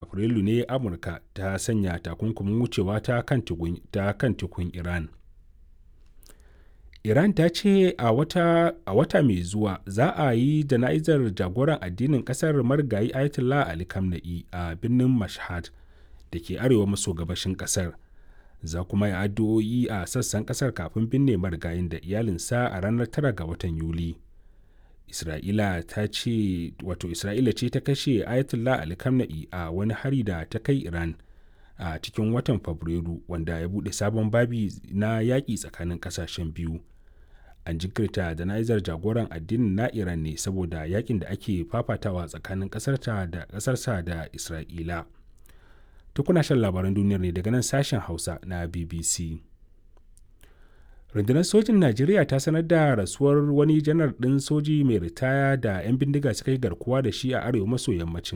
afrilu ne amurka ta sanya takunkumin wucewa ta kan tekun iran iran ta ce a wata, a wata mai zuwa za a yi jana'izar jagoran addinin kasar marigayi ayatollah ali kamna'i a birnin mashhad da ke arewa maso gabashin kasar za kuma yi addu'o'i a sassan kasar kafin binne marigayin da iyalinsa a ranar 9 ga watan yuli isra'ila ta ce wato isra'ila ce ta kashe ayatollah ali kamna'i a wani hari da ta kai iran a cikin watan fabrairu wanda ya bude sabon babi na yaƙi tsakanin ƙasashen biyu an jinkirta jana'izar jagoran addinin na iran ne saboda yakin da ake fafatawa tsakanin ƙasarta da ƙasarsa da isra'ila tukuna shan labaran duniyar ne daga nan sashen hausa na bbc rundunar sojin najeriya ta sanar da rasuwar wani janar ɗin soji mai ritaya da 'yan bindiga suka yi garkuwa da shi a arewa maso yammacin